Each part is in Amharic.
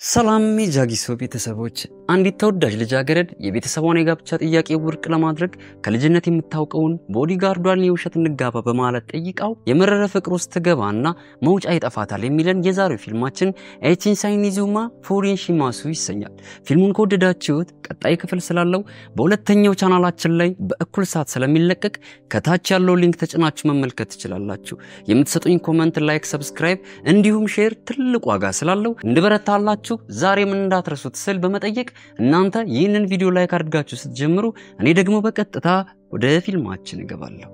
ሰላም የጃጊሶ ቤተሰቦች፣ አንዲት ተወዳጅ ልጃገረድ የቤተሰቧን የጋብቻ ጥያቄ ውድቅ ለማድረግ ከልጅነት የምታውቀውን ቦዲጋርዷን የውሸት እንጋባ በማለት ጠይቃው የመረረ ፍቅር ውስጥ ትገባና መውጫ ይጠፋታል የሚለን የዛሬው ፊልማችን ኤቺንሳይኒዙማ ፉሪን ሺማሱ ይሰኛል። ፊልሙን ከወደዳችሁት ቀጣይ ክፍል ስላለው በሁለተኛው ቻናላችን ላይ በእኩል ሰዓት ስለሚለቀቅ ከታች ያለው ሊንክ ተጭናችሁ መመልከት ትችላላችሁ። የምትሰጡኝ ኮመንት፣ ላይክ፣ ሰብስክራይብ እንዲሁም ሼር ትልቅ ዋጋ ስላለው እንድበረታላችሁ ዛሬም እንዳትረሱት ስል በመጠየቅ እናንተ ይህንን ቪዲዮ ላይክ አድርጋችሁ ስትጀምሩ እኔ ደግሞ በቀጥታ ወደ ፊልማችን እገባለሁ።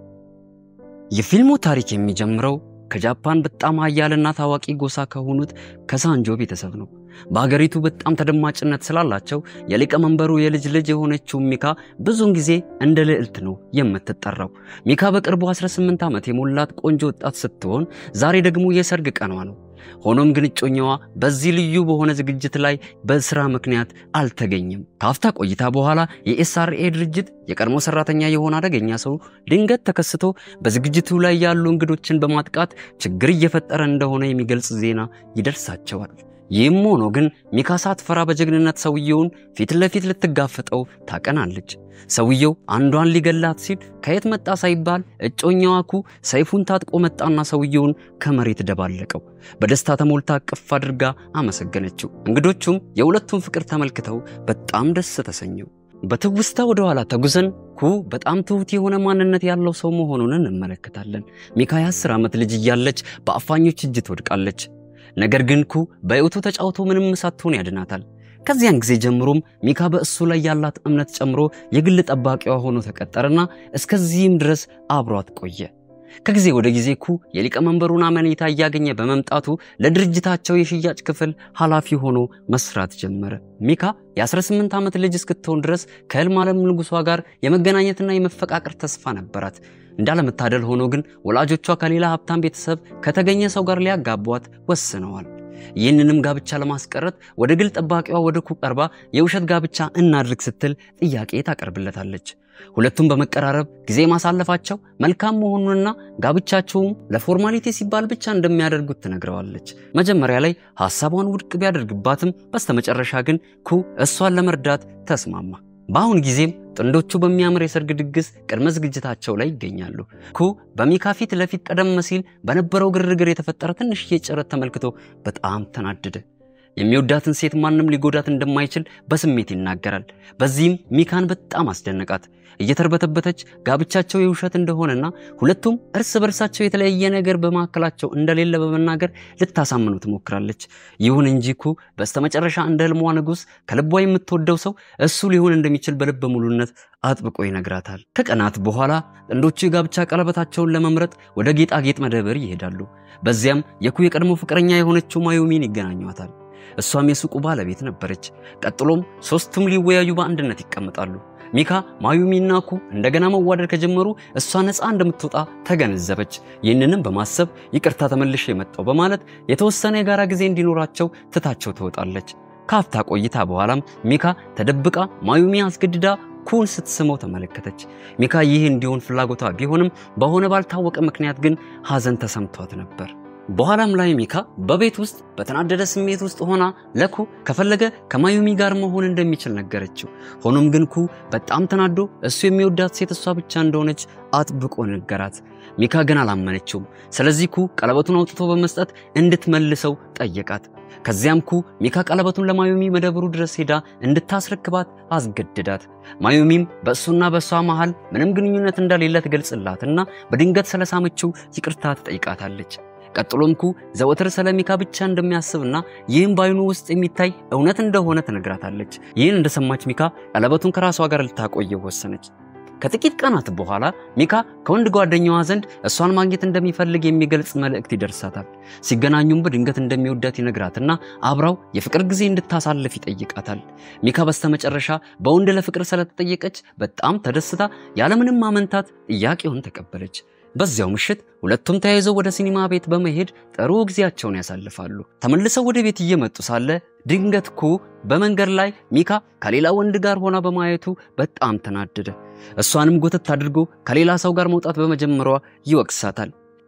የፊልሙ ታሪክ የሚጀምረው ከጃፓን በጣም ኃያልና ታዋቂ ጎሳ ከሆኑት ከሳንጆ ቤተሰብ ነው። በሀገሪቱ በጣም ተደማጭነት ስላላቸው የሊቀመንበሩ የልጅ ልጅ የሆነችው ሚካ ብዙውን ጊዜ እንደ ልዕልት ነው የምትጠራው። ሚካ በቅርቡ 18 ዓመት የሞላት ቆንጆ ወጣት ስትሆን ዛሬ ደግሞ የሰርግ ቀኗ ነው። ሆኖም ግን እጮኛዋ በዚህ ልዩ በሆነ ዝግጅት ላይ በስራ ምክንያት አልተገኘም። ከአፍታ ቆይታ በኋላ የኤስአርኤ ድርጅት የቀድሞ ሰራተኛ የሆነ አደገኛ ሰው ድንገት ተከስቶ በዝግጅቱ ላይ ያሉ እንግዶችን በማጥቃት ችግር እየፈጠረ እንደሆነ የሚገልጽ ዜና ይደርሳቸዋል። ይህም ሆኖ ግን ሚካ ሳትፈራ በጀግንነት ሰውየውን ፊት ለፊት ልትጋፈጠው ታቀናለች። ሰውየው አንዷን ሊገላት ሲል ከየት መጣ ሳይባል እጮኛዋ ኩ ሰይፉን ታጥቆ መጣና ሰውየውን ከመሬት ደባለቀው። በደስታ ተሞልታ ቅፍ አድርጋ አመሰገነችው። እንግዶቹም የሁለቱን ፍቅር ተመልክተው በጣም ደስ ተሰኘው። በትውስታ ወደ ኋላ ተጉዘን ኩ በጣም ትሁት የሆነ ማንነት ያለው ሰው መሆኑን እንመለከታለን። ሚካ የአስር ዓመት ልጅ እያለች በአፋኞች እጅ ትወድቃለች። ነገር ግን ኩ በሕይወቱ ተጫውቶ ምንም ሳትሆን ያድናታል። ከዚያን ጊዜ ጀምሮም ሚካ በእሱ ላይ ያላት እምነት ጨምሮ የግል ጠባቂዋ ሆኖ ተቀጠረና እስከዚህም ድረስ አብሯት ቆየ። ከጊዜ ወደ ጊዜ ኩ የሊቀመንበሩን አመኔታ እያገኘ በመምጣቱ ለድርጅታቸው የሽያጭ ክፍል ኃላፊ ሆኖ መስራት ጀመረ። ሚካ የ18 ዓመት ልጅ እስክትሆን ድረስ ከሕልም ዓለም ንጉሷ ጋር የመገናኘትና የመፈቃቀር ተስፋ ነበራት። እንዳለመታደል ሆኖ ግን ወላጆቿ ከሌላ ሀብታም ቤተሰብ ከተገኘ ሰው ጋር ሊያጋቧት ወስነዋል። ይህንንም ጋብቻ ለማስቀረት ወደ ግል ጠባቂዋ ወደ ኩ ቀርባ የውሸት ጋብቻ እናድርግ ስትል ጥያቄ ታቀርብለታለች። ሁለቱም በመቀራረብ ጊዜ ማሳለፋቸው መልካም መሆኑንና ጋብቻቸውም ለፎርማሊቲ ሲባል ብቻ እንደሚያደርጉት ትነግረዋለች። መጀመሪያ ላይ ሐሳቧን ውድቅ ቢያደርግባትም በስተመጨረሻ ግን ኩ እሷን ለመርዳት ተስማማ። በአሁን ጊዜም ጥንዶቹ በሚያምር የሰርግ ድግስ ቅድመ ዝግጅታቸው ላይ ይገኛሉ። ኩ በሚካ ፊት ለፊት ቀደም ሲል በነበረው ግርግር የተፈጠረ ትንሽዬ ጭረት ተመልክቶ በጣም ተናደደ። የሚወዳትን ሴት ማንም ሊጎዳት እንደማይችል በስሜት ይናገራል። በዚህም ሚካን በጣም አስደነቃት። እየተርበተበተች ጋብቻቸው የውሸት እንደሆነና ሁለቱም እርስ በርሳቸው የተለያየ ነገር በመካከላቸው እንደሌለ በመናገር ልታሳምኑ ትሞክራለች። ይሁን እንጂ ኩ በስተመጨረሻ እንደ ህልሟ ንጉሥ ከልቧ የምትወደው ሰው እሱ ሊሆን እንደሚችል በልበ ሙሉነት አጥብቆ ይነግራታል። ከቀናት በኋላ ጥንዶቹ የጋብቻ ቀለበታቸውን ለመምረጥ ወደ ጌጣጌጥ መደብር ይሄዳሉ። በዚያም የኩ የቀድሞ ፍቅረኛ የሆነችው ማዩሚን ይገናኟታል። እሷም የሱቁ ባለቤት ነበረች። ቀጥሎም ሶስቱም ሊወያዩ በአንድነት ይቀመጣሉ። ሚካ ማዩሚና ኩ እንደገና መዋደድ ከጀመሩ እሷ ነፃ እንደምትወጣ ተገነዘበች። ይህንንም በማሰብ ይቅርታ ተመልሼ የመጣው በማለት የተወሰነ የጋራ ጊዜ እንዲኖራቸው ትታቸው ትወጣለች። ካፍታ ቆይታ በኋላም ሚካ ተደብቃ ማዩሚ አስገድዳ ኩን ስትስመው ተመለከተች። ሚካ ይህ እንዲሆን ፍላጎቷ ቢሆንም በሆነ ባልታወቀ ምክንያት ግን ሐዘን ተሰምቷት ነበር። በኋላም ላይ ሚካ በቤት ውስጥ በተናደደ ስሜት ውስጥ ሆና ለኩ ከፈለገ ከማዩሚ ጋር መሆን እንደሚችል ነገረችው። ሆኖም ግን ኩ በጣም ተናዶ እሱ የሚወዳት ሴት እሷ ብቻ እንደሆነች አጥብቆ ነገራት። ሚካ ግን አላመነችውም። ስለዚህ ኩ ቀለበቱን አውጥቶ በመስጠት እንድትመልሰው ጠየቃት። ከዚያም ኩ ሚካ ቀለበቱን ለማዩሚ መደብሩ ድረስ ሄዳ እንድታስረክባት አስገድዳት። ማዩሚም በእሱና በእሷ መሃል ምንም ግንኙነት እንደሌለ ትገልጽላትና በድንገት ስለሳመችው ይቅርታ ትጠይቃታለች። ቀጥሎም ኩ ዘወትር ስለ ሚካ ብቻ እንደሚያስብና ይህም በአይኑ ውስጥ የሚታይ እውነት እንደሆነ ትነግራታለች። ይህን እንደሰማች ሚካ ቀለበቱን ከራሷ ጋር ልታቆየው ወሰነች። ከጥቂት ቀናት በኋላ ሚካ ከወንድ ጓደኛዋ ዘንድ እሷን ማግኘት እንደሚፈልግ የሚገልጽ መልእክት ይደርሳታል። ሲገናኙም በድንገት እንደሚወዳት ይነግራትና አብራው የፍቅር ጊዜ እንድታሳልፍ ይጠይቃታል። ሚካ በስተመጨረሻ በወንድ ለፍቅር ስለተጠየቀች በጣም ተደስታ ያለምንም ማመንታት ጥያቄውን ተቀበለች። በዚያው ምሽት ሁለቱም ተያይዘው ወደ ሲኒማ ቤት በመሄድ ጥሩ ጊዜያቸውን ያሳልፋሉ። ተመልሰው ወደ ቤት እየመጡ ሳለ ድንገት ኩ በመንገድ ላይ ሚካ ከሌላ ወንድ ጋር ሆና በማየቱ በጣም ተናደደ። እሷንም ጎተት አድርጎ ከሌላ ሰው ጋር መውጣት በመጀመሯ ይወቅሳታል።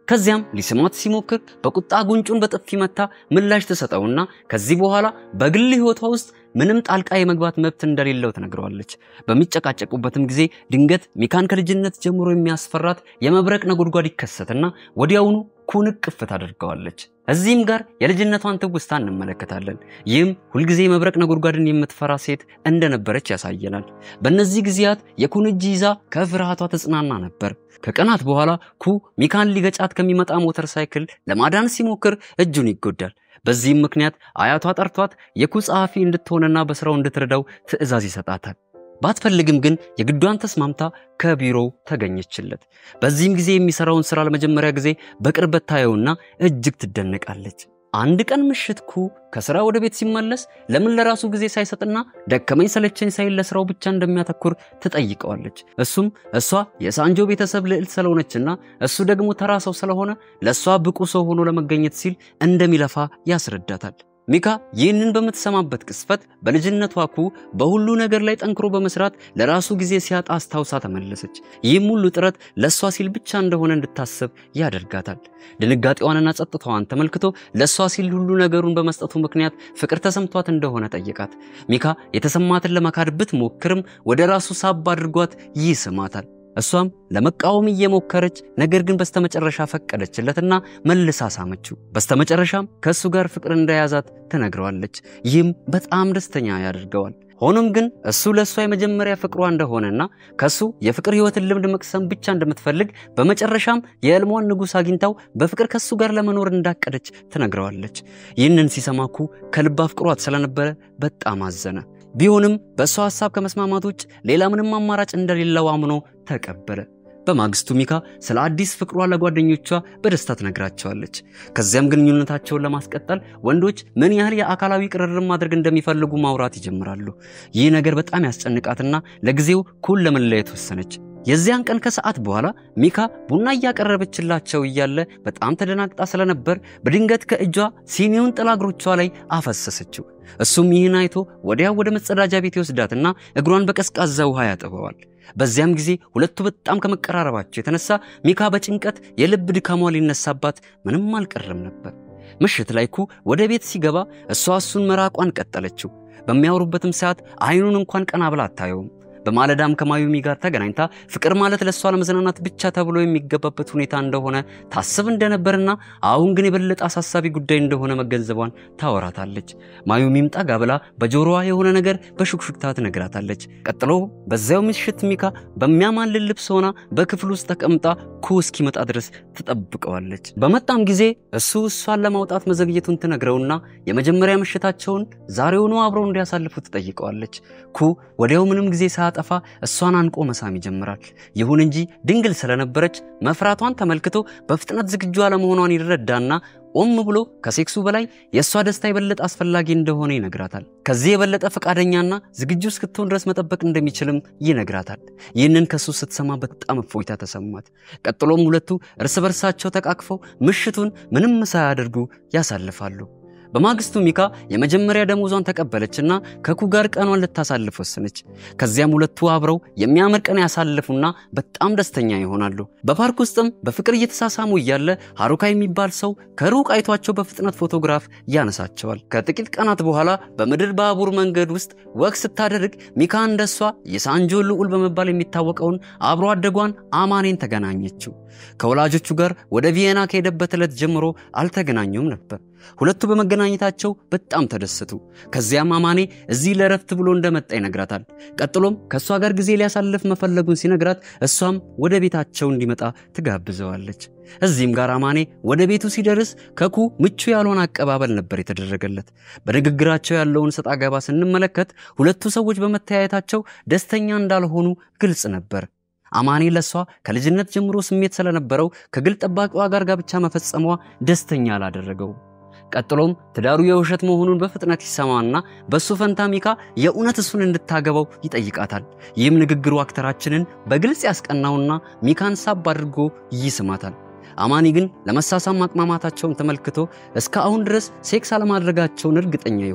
ከዚያም ሊስማት ሲሞክር በቁጣ ጉንጩን በጥፊ መታ ምላሽ ትሰጠውና ከዚህ በኋላ በግል ሕይወቷ ውስጥ ምንም ጣልቃ የመግባት መብት እንደሌለው ትነግረዋለች። በሚጨቃጨቁበትም ጊዜ ድንገት ሚካን ከልጅነት ጀምሮ የሚያስፈራት የመብረቅ ነጎድጓድ ይከሰትና ወዲያውኑ ኩን እቅፍ ታደርገዋለች። እዚህም ጋር የልጅነቷን ትውስታ እንመለከታለን። ይህም ሁልጊዜ የመብረቅ ነጎድጓድን የምትፈራ ሴት እንደነበረች ያሳየናል። በእነዚህ ጊዜያት የኩን እጅ ይዛ ከፍርሃቷ ተጽናና ነበር። ከቀናት በኋላ ኩ ሚካን ሊገጫት ከሚመጣ ሞተር ሳይክል ለማዳን ሲሞክር እጁን ይጎዳል። በዚህም ምክንያት አያቷ ጠርቷት የኩ ጸሐፊ እንድትሆንና በስራው እንድትረዳው ትዕዛዝ ይሰጣታል። ባትፈልግም ግን የግዷን ተስማምታ ከቢሮው ተገኘችለት። በዚህም ጊዜ የሚሰራውን ስራ ለመጀመሪያ ጊዜ በቅርበት ታየውና እጅግ ትደነቃለች። አንድ ቀን ምሽት ኩ ከስራ ወደ ቤት ሲመለስ ለምን ለራሱ ጊዜ ሳይሰጥና ደከመኝ ሰለቸኝ ሳይል ለስራው ብቻ እንደሚያተኩር ትጠይቀዋለች። እሱም እሷ የሳንጆ ቤተሰብ ልዕልት ስለሆነችና እሱ ደግሞ ተራ ሰው ስለሆነ ለእሷ ብቁ ሰው ሆኖ ለመገኘት ሲል እንደሚለፋ ያስረዳታል። ሚካ ይህንን በምትሰማበት ቅስፈት በልጅነቷ ኩ በሁሉ ነገር ላይ ጠንክሮ በመስራት ለራሱ ጊዜ ሲያጣ አስታውሳ ተመለሰች። ይህም ሁሉ ጥረት ለእሷ ሲል ብቻ እንደሆነ እንድታስብ ያደርጋታል። ድንጋጤዋንና ጸጥታዋን ተመልክቶ ለእሷ ሲል ሁሉ ነገሩን በመስጠቱ ምክንያት ፍቅር ተሰምቷት እንደሆነ ጠየቃት። ሚካ የተሰማትን ለመካድ ብትሞክርም ወደ ራሱ ሳብ አድርጓት ይስማታል። እሷም ለመቃወም እየሞከረች ነገር ግን በስተመጨረሻ ፈቀደችለትና መልሳ ሳመችው። በስተመጨረሻም ከእሱ ጋር ፍቅር እንደያዛት ትነግረዋለች። ይህም በጣም ደስተኛ ያደርገዋል። ሆኖም ግን እሱ ለእሷ የመጀመሪያ ፍቅሯ እንደሆነና ከሱ የፍቅር ሕይወትን ልምድ መቅሰም ብቻ እንደምትፈልግ በመጨረሻም የሕልሟን ንጉሥ አግኝታው በፍቅር ከሱ ጋር ለመኖር እንዳቀደች ትነግረዋለች። ይህንን ሲሰማኩ ከልብ አፍቅሯት ስለነበረ በጣም አዘነ። ቢሆንም በእሷ ሐሳብ ከመስማማት ውጭ ሌላ ምንም አማራጭ እንደሌለው አምኖ ተቀበለ። በማግስቱ ሚካ ስለ አዲስ ፍቅሯ ለጓደኞቿ በደስታ ትነግራቸዋለች። ከዚያም ግንኙነታቸውን ለማስቀጠል ወንዶች ምን ያህል የአካላዊ ቅርርብ ማድረግ እንደሚፈልጉ ማውራት ይጀምራሉ። ይህ ነገር በጣም ያስጨንቃትና ለጊዜው ኩን ለመለየት ወሰነች። የዚያን ቀን ከሰዓት በኋላ ሚካ ቡና እያቀረበችላቸው እያለ በጣም ተደናግጣ ስለነበር በድንገት ከእጇ ሲኒውን ጥላ እግሮቿ ላይ አፈሰሰችው። እሱም ይህን አይቶ ወዲያው ወደ መጸዳጃ ቤት ይወስዳትና እግሯን በቀዝቃዛ ውሃ ያጥበዋል። በዚያም ጊዜ ሁለቱ በጣም ከመቀራረባቸው የተነሳ ሚካ በጭንቀት የልብ ድካሟ ሊነሳባት ምንም አልቀረም ነበር። ምሽት ላይ ኩ ወደ ቤት ሲገባ እሷ እሱን መራቋን ቀጠለችው። በሚያወሩበትም ሰዓት አይኑን እንኳን ቀና ብላ አታየውም። በማለዳም ከማዩሚ ጋር ተገናኝታ ፍቅር ማለት ለእሷ ለመዝናናት ብቻ ተብሎ የሚገባበት ሁኔታ እንደሆነ ታስብ እንደነበርና አሁን ግን የበለጠ አሳሳቢ ጉዳይ እንደሆነ መገንዘቧን ታወራታለች። ማዩሚም ጠጋ ብላ በጆሮዋ የሆነ ነገር በሹክሹክታ ትነግራታለች። ቀጥሎ በዚያው ምሽት ሚካ በሚያማልል ልብስ ሆና በክፍል ውስጥ ተቀምጣ ኩ እስኪመጣ ድረስ ትጠብቀዋለች። በመጣም ጊዜ እሱ እሷን ለማውጣት መዘግየቱን ትነግረውና የመጀመሪያ ምሽታቸውን ዛሬውኑ አብረው እንዲያሳልፉ ትጠይቀዋለች። ኩ ወዲያው ምንም ጊዜ ሳያጠፋ እሷን አንቆ መሳም ይጀምራል። ይሁን እንጂ ድንግል ስለነበረች መፍራቷን ተመልክቶ በፍጥነት ዝግጁ አለመሆኗን ይረዳና ኦም ብሎ ከሴክሱ በላይ የእሷ ደስታ የበለጠ አስፈላጊ እንደሆነ ይነግራታል። ከዚህ የበለጠ ፈቃደኛና ዝግጁ እስክትሆን ድረስ መጠበቅ እንደሚችልም ይነግራታል። ይህንን ከሱ ስትሰማ በጣም እፎይታ ተሰማት። ቀጥሎም ሁለቱ እርስ በርሳቸው ተቃቅፈው ምሽቱን ምንም ሳያደርጉ ያሳልፋሉ። በማግስቱ ሚካ የመጀመሪያ ደሞዟን ተቀበለችና ከኩ ጋር ቀኗን ልታሳልፍ ወሰነች። ከዚያም ሁለቱ አብረው የሚያምር ቀን ያሳልፉና በጣም ደስተኛ ይሆናሉ። በፓርክ ውስጥም በፍቅር እየተሳሳሙ እያለ ሀሩካ የሚባል ሰው ከሩቅ አይቷቸው በፍጥነት ፎቶግራፍ ያነሳቸዋል። ከጥቂት ቀናት በኋላ በምድር ባቡር መንገድ ውስጥ ወቅ ስታደርግ ሚካ እንደሷ የሳንጆ ልዑል በመባል የሚታወቀውን አብሮ አደጓን አማኔን ተገናኘችው። ከወላጆቹ ጋር ወደ ቪየና ከሄደበት ዕለት ጀምሮ አልተገናኙም ነበር። ሁለቱ በመገናኘታቸው በጣም ተደሰቱ። ከዚያም አማኔ እዚህ ለረፍት ብሎ እንደመጣ ይነግራታል። ቀጥሎም ከእሷ ጋር ጊዜ ሊያሳልፍ መፈለጉን ሲነግራት እሷም ወደ ቤታቸው እንዲመጣ ትጋብዘዋለች። እዚህም ጋር አማኔ ወደ ቤቱ ሲደርስ ከኩ ምቹ ያልሆነ አቀባበል ነበር የተደረገለት። በንግግራቸው ያለውን ሰጣ ገባ ስንመለከት ሁለቱ ሰዎች በመተያየታቸው ደስተኛ እንዳልሆኑ ግልጽ ነበር። አማኔ ለሷ ከልጅነት ጀምሮ ስሜት ስለነበረው ከግል ጠባቂዋ ጋር ጋብቻ መፈጸሟ ደስተኛ አላደረገው። ቀጥሎም ትዳሩ የውሸት መሆኑን በፍጥነት ይሰማና በእሱ ፈንታ ሚካ የእውነት እሱን እንድታገባው ይጠይቃታል። ይህም ንግግሩ አክተራችንን በግልጽ ያስቀናውና ሚካን ሳብ አድርጎ ይስማታል። አማኒ ግን ለመሳሳም ማቅማማታቸውን ተመልክቶ እስከ አሁን ድረስ ሴክስ አለማድረጋቸውን እርግጠኛ ይሆናል።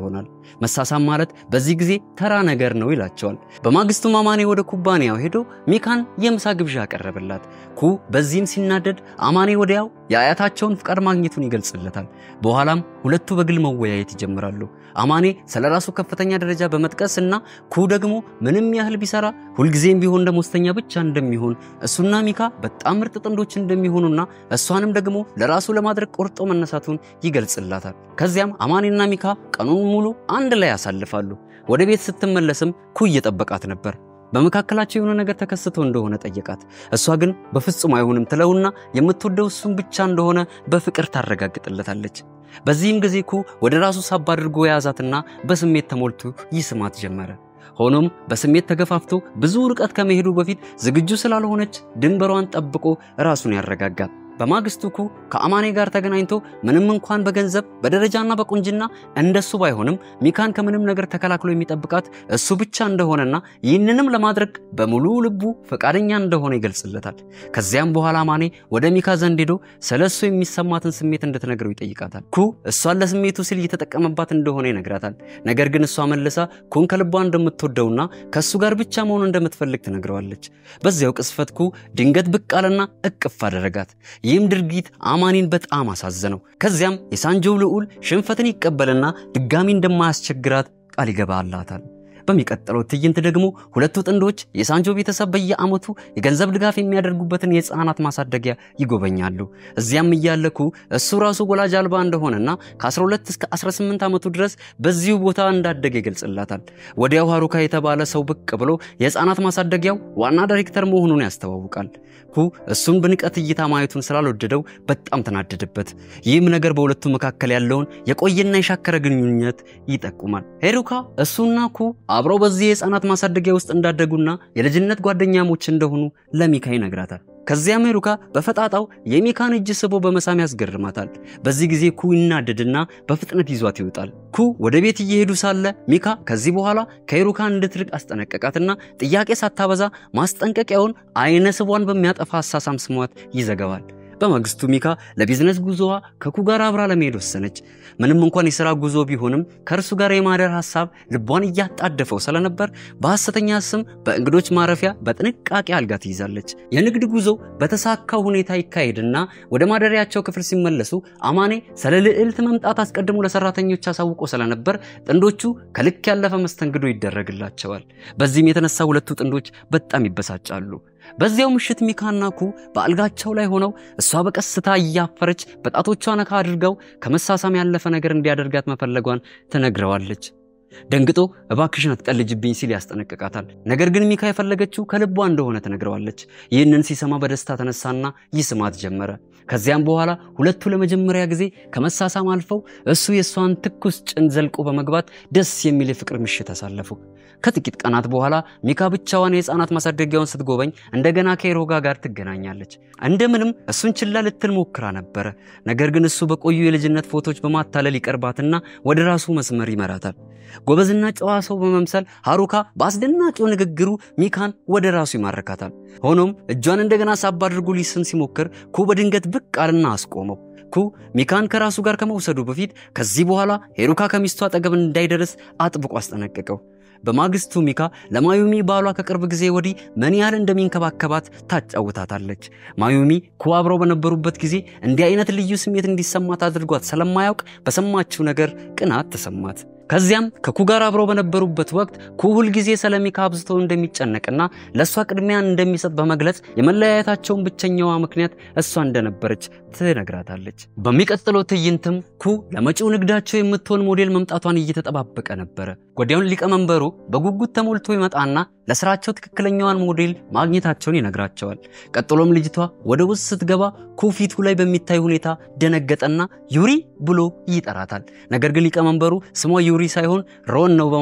መሳሳም ማለት በዚህ ጊዜ ተራ ነገር ነው ይላቸዋል። በማግስቱም አማኔ ወደ ኩባንያው ሄዶ ሚካን የምሳ ግብዣ አቀረበላት። ኩ በዚህም ሲናደድ አማኔ ወዲያው የአያታቸውን ፍቃድ ማግኘቱን ይገልጽለታል። በኋላም ሁለቱ በግል መወያየት ይጀምራሉ። አማኔ ስለ ራሱ ከፍተኛ ደረጃ በመጥቀስ እና ኩ ደግሞ ምንም ያህል ቢሰራ ሁልጊዜም ቢሆን ደሞዝተኛ ብቻ እንደሚሆን እሱና ሚካ በጣም ምርጥ ጥንዶች እንደሚሆኑና እሷንም ደግሞ ለራሱ ለማድረግ ቆርጦ መነሳቱን ይገልጽላታል። ከዚያም አማኔና ሚካ ቀኑን ሙሉ አንድ ላይ ያሳልፋሉ። ወደ ቤት ስትመለስም ኩ እየጠበቃት ነበር። በመካከላቸው የሆነ ነገር ተከስቶ እንደሆነ ጠየቃት። እሷ ግን በፍጹም አይሆንም ትለውና የምትወደው እሱን ብቻ እንደሆነ በፍቅር ታረጋግጥለታለች። በዚህም ጊዜ ኩ ወደ ራሱ ሳብ አድርጎ የያዛትና በስሜት ተሞልቶ ይስማት ጀመረ። ሆኖም በስሜት ተገፋፍቶ ብዙ ርቀት ከመሄዱ በፊት ዝግጁ ስላልሆነች ድንበሯን ጠብቆ ራሱን ያረጋጋል። በማግስቱ ኩ ከአማኔ ጋር ተገናኝቶ ምንም እንኳን በገንዘብ በደረጃና በቁንጅና እንደሱ ባይሆንም ሚካን ከምንም ነገር ተከላክሎ የሚጠብቃት እሱ ብቻ እንደሆነና ይህንንም ለማድረግ በሙሉ ልቡ ፈቃደኛ እንደሆነ ይገልጽለታል። ከዚያም በኋላ አማኔ ወደ ሚካ ዘንድ ሄዶ ስለ እሱ የሚሰማትን ስሜት እንድትነግረው ይጠይቃታል። ኩ እሷን ለስሜቱ ሲል እየተጠቀመባት እንደሆነ ይነግራታል። ነገር ግን እሷ መልሳ ኩን ከልቧ እንደምትወደውና ከእሱ ጋር ብቻ መሆን እንደምትፈልግ ትነግረዋለች። በዚያው ቅስፈት ኩ ድንገት ብቅ አለና እቅፍ አደረጋት። ይህም ድርጊት አማኒን በጣም አሳዘነው። ከዚያም የሳንጆው ልዑል ሽንፈትን ይቀበልና ድጋሚ እንደማያስቸግራት ቃል ይገባላታል። በሚቀጥለው ትዕይንት ደግሞ ሁለቱ ጥንዶች የሳንጆ ቤተሰብ በየዓመቱ የገንዘብ ድጋፍ የሚያደርጉበትን የሕፃናት ማሳደጊያ ይጎበኛሉ። እዚያም እያለኩ እሱ ራሱ ወላጅ አልባ እንደሆነና ከ12 እስከ 18 ዓመቱ ድረስ በዚሁ ቦታ እንዳደገ ይገልጽላታል። ወዲያው ሃሩካ የተባለ ሰው ብቅ ብሎ የሕፃናት ማሳደጊያው ዋና ዳይሬክተር መሆኑን ያስተዋውቃል። ኩ እሱን በንቀት እይታ ማየቱን ስላልወደደው በጣም ተናደደበት። ይህም ነገር በሁለቱ መካከል ያለውን የቆየና የሻከረ ግንኙነት ይጠቁማል። ሄሩካ እሱና ኩ አብረው በዚህ የሕፃናት ማሳደጊያ ውስጥ እንዳደጉና የልጅነት ጓደኛሞች እንደሆኑ ለሚካ ይነግራታል። ከዚያም ሄሩካ በፈጣጣው የሚካን እጅ ስቦ በመሳም ያስገርማታል። በዚህ ጊዜ ኩ ይናደድና በፍጥነት ይዟት ይወጣል። ኩ ወደ ቤት እየሄዱ ሳለ ሚካ ከዚህ በኋላ ከሄሩካ እንድትርቅ አስጠነቀቃትና ጥያቄ ሳታበዛ ማስጠንቀቂያውን አይነ ስቧን በሚያጠፋ አሳሳም ስሟት ይዘገባል። በማግስቱ ሚካ ለቢዝነስ ጉዞዋ ከኩ ጋር አብራ ለመሄድ ወሰነች። ምንም እንኳን የሥራ ጉዞ ቢሆንም ከእርሱ ጋር የማደር ሐሳብ ልቧን እያጣደፈው ስለነበር በሐሰተኛ ስም በእንግዶች ማረፊያ በጥንቃቄ አልጋ ትይዛለች። የንግድ ጉዞ በተሳካው ሁኔታ ይካሄድና ወደ ማደሪያቸው ክፍል ሲመለሱ አማኔ ስለ ልዕልት መምጣት አስቀድሞ ለሰራተኞች አሳውቆ ስለነበር ጥንዶቹ ከልክ ያለፈ መስተንግዶ ይደረግላቸዋል። በዚህም የተነሳ ሁለቱ ጥንዶች በጣም ይበሳጫሉ። በዚያው ምሽት ሚካና ኩ በአልጋቸው ላይ ሆነው እሷ በቀስታ እያፈረች በጣቶቿ ነካ አድርገው ከመሳሳም ያለፈ ነገር እንዲያደርጋት መፈለጓን ትነግረዋለች። ደንግጦ እባክሽን አትቀልጅብኝ ሲል ያስጠነቅቃታል። ነገር ግን ሚካ የፈለገችው ከልቧ እንደሆነ ትነግረዋለች። ይህንን ሲሰማ በደስታ ተነሳና ይስማት ጀመረ። ከዚያም በኋላ ሁለቱ ለመጀመሪያ ጊዜ ከመሳሳም አልፈው እሱ የእሷን ትኩስ ጭን ዘልቆ በመግባት ደስ የሚል የፍቅር ምሽት አሳለፉ። ከጥቂት ቀናት በኋላ ሚካ ብቻዋን የሕፃናት ማሳደጊያውን ስትጎበኝ እንደገና ከሄሮጋ ጋር ትገናኛለች። እንደምንም እሱን ችላ ልትል ሞክራ ነበረ። ነገር ግን እሱ በቆዩ የልጅነት ፎቶች በማታለል ይቀርባትና ወደ ራሱ መስመር ይመራታል። ጎበዝና ጨዋ ሰው በመምሰል ሃሩካ በአስደናቂው ንግግሩ ሚካን ወደ ራሱ ይማርካታል። ሆኖም እጇን እንደገና ሳብ አድርጎ ሊስም ሲሞክር ኩ በድንገት ብቅ አልና አስቆመው። ኩ ሚካን ከራሱ ጋር ከመውሰዱ በፊት ከዚህ በኋላ ሄሩካ ከሚስቱ አጠገብ እንዳይደርስ አጥብቆ አስጠነቀቀው። በማግስቱ ሚካ ለማዩሚ ባሏ ከቅርብ ጊዜ ወዲህ ምን ያህል እንደሚንከባከባት ታጫውታታለች። ማዩሚ ኩ አብረው በነበሩበት ጊዜ እንዲህ አይነት ልዩ ስሜት እንዲሰማት አድርጓት ስለማያውቅ በሰማችው ነገር ቅናት ተሰማት። ከዚያም ከኩ ጋር አብረው በነበሩበት ወቅት ኩ ሁል ጊዜ ስለ ሚካ አብዝቶ እንደሚጨነቅና ለእሷ ቅድሚያን እንደሚሰጥ በመግለጽ የመለያየታቸውን ብቸኛዋ ምክንያት እሷ እንደነበረች ትነግራታለች። በሚቀጥለው ትዕይንትም ኩ ለመጪው ንግዳቸው የምትሆን ሞዴል መምጣቷን እየተጠባበቀ ነበረ። ወዲያውን ሊቀመንበሩ በጉጉት ተሞልቶ ይመጣና ለስራቸው ትክክለኛዋን ሞዴል ማግኘታቸውን ይነግራቸዋል። ቀጥሎም ልጅቷ ወደ ውስጥ ስትገባ ኩ ፊቱ ላይ በሚታይ ሁኔታ ደነገጠና ዩሪ ብሎ ይጠራታል። ነገር ግን ሊቀመንበሩ ስሟ ዩሪ ሳይሆን ሮን ነው በማለት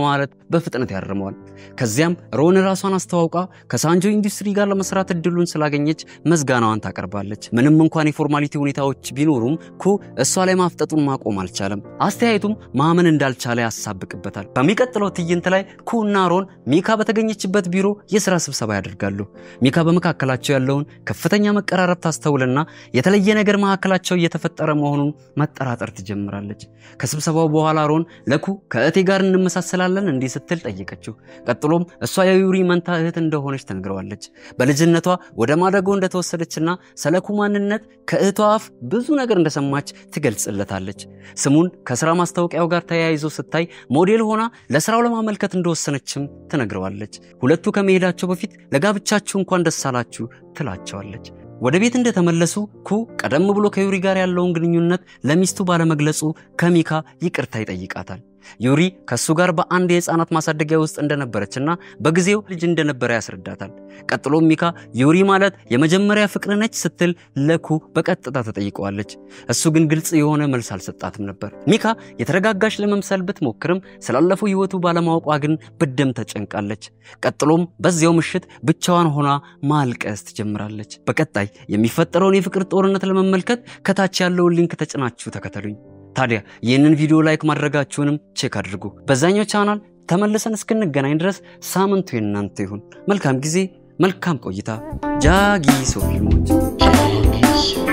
በፍጥነት ያርመዋል። ከዚያም ሮን ራሷን አስተዋውቃ ከሳንጆ ኢንዱስትሪ ጋር ለመስራት እድሉን ስላገኘች መዝጋናዋን ታቀርባለች። ምንም እንኳን የፎርማሊቲ ሁኔታዎች ቢኖሩም ኩ እሷ ላይ ማፍጠጡን ማቆም አልቻለም። አስተያየቱም ማመን እንዳልቻለ ያሳብቅበታል። በሚቀጥለው ትዕይንት ላይ ኩ እና ሮን ሚካ በተገኘችበት ቢሮ የስራ ስብሰባ ያደርጋሉ። ሚካ በመካከላቸው ያለውን ከፍተኛ መቀራረብ ታስተውልና የተለየ ነገር መካከላቸው እየተፈጠረ መሆኑን መጠራጠር ትጀምራለች። ከስብሰባው በኋላ ሮን ለኩ ከእቴ ጋር እንመሳሰላለን እንዲህ ስትል ጠየቀችው። ቀጥሎም እሷ የዩሪ መንታ እህት እንደሆነች ትነግረዋለች። በልጅነቷ ወደ ማደጎ እንደተወሰደችና ስለ ኩ ማንነት ከእህቷ አፍ ብዙ ነገር እንደሰማች ትገልጽለታለች። ስሙን ከስራ ማስታወቂያው ጋር ተያይዞ ስታይ ሞዴል ሆና ለስራው ለማመልከት እንደወሰነችም ትነግረዋለች። ሁለቱ ከመሄዳቸው በፊት ለጋብቻችሁ እንኳን ደስ አላችሁ ትላቸዋለች። ወደ ቤት እንደተመለሱ ኩ ቀደም ብሎ ከዩሪ ጋር ያለውን ግንኙነት ለሚስቱ ባለመግለጹ ከሚካ ይቅርታ ይጠይቃታል። ዩሪ ከእሱ ጋር በአንድ የህፃናት ማሳደጊያ ውስጥ እንደነበረችና በጊዜው ልጅ እንደነበረ ያስረዳታል። ቀጥሎም ሚካ ዩሪ ማለት የመጀመሪያ ፍቅር ነች ስትል ለኩ በቀጥታ ተጠይቀዋለች። እሱ ግን ግልጽ የሆነ መልስ አልሰጣትም ነበር። ሚካ የተረጋጋች ለመምሰል ብትሞክርም ስላለፈው ህይወቱ ባለማወቋ ግን በደም ተጨንቃለች። ቀጥሎም በዚያው ምሽት ብቻዋን ሆና ማልቀስ ትጀምራለች። በቀጣይ የሚፈጠረውን የፍቅር ጦርነት ለመመልከት ከታች ያለውን ሊንክ ተጭናችሁ ተከተሉኝ። ታዲያ ይህንን ቪዲዮ ላይክ ማድረጋችሁንም ቼክ አድርጉ። በዛኛው ቻናል ተመልሰን እስክንገናኝ ድረስ ሳምንቱ የእናንተ ይሁን። መልካም ጊዜ፣ መልካም ቆይታ። ጃጊሶ ፊልሞች